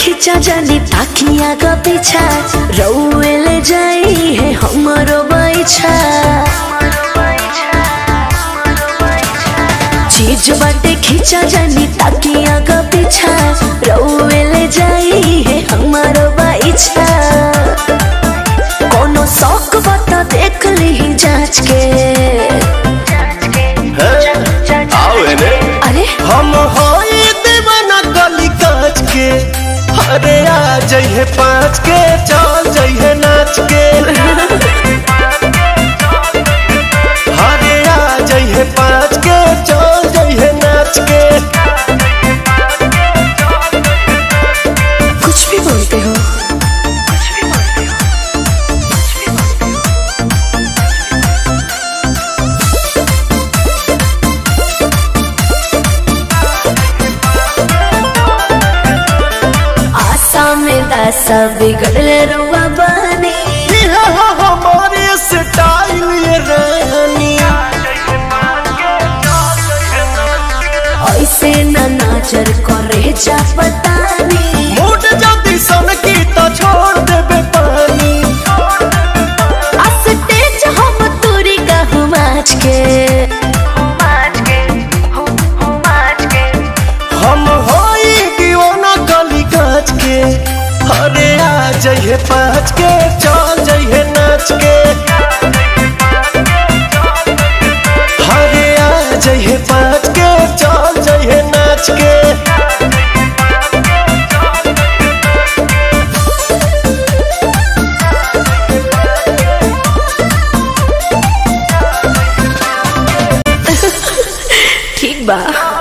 खींचा जानी ताकिया का पीछा रउए ले जाई है हमरो बैछा चीज बाटे खींचा जानी ताकिया का पीछा रउए ले जाई है हमारो बैछा कोनो शौक बता देख ली जांच के आओ एने अरे हम होई दीवाना गली काच के अरे आ जइहे पाँच के चल जइहे नाच के अरे आ जइहे पाँच के चल जइहे नाच के कुछ भी बोलते हो आशा में दासा बिगड़ले रुआ बनी ये हो हमारे स्टाइल ये रानी ऐसे न नजर करे जा पतानी मूड जल्दी सन की तो छोड़ देबे पानी अस्तेज हम तुरी कहूँ माच के हम होई दीवाना गली काच के अरे आ जइहे पाँच के चल जइहे नाच के अरे आ जइहे पाँच के चल जइहे नाच के ठीक बा